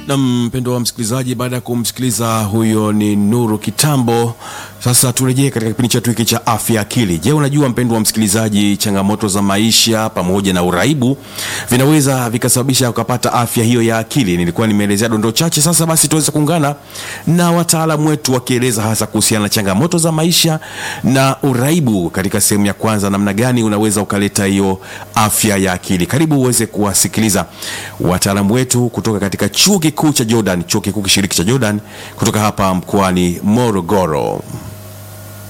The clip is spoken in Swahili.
Na mpendo wa msikilizaji, baada ya kumsikiliza huyo ni Nuru Kitambo, sasa turejee katika kipindi chetu hiki cha afya akili. Je, unajua mpendo wa msikilizaji, changamoto za maisha pamoja na uraibu vinaweza vikasababisha ukapata afya hiyo ya akili. Nilikuwa nimeelezea dondoo chache, sasa basi tuweze kuungana na wataalamu wetu wakieleza hasa kuhusiana na changamoto za maisha na uraibu katika sehemu ya kwanza, namna gani unaweza ukaleta hiyo afya ya akili. Karibu uweze kuwasikiliza wataalamu wetu kutoka katika chuo kikuu cha Jordan, chuo kikuu kishiriki cha Jordan kutoka hapa mkoani Morogoro.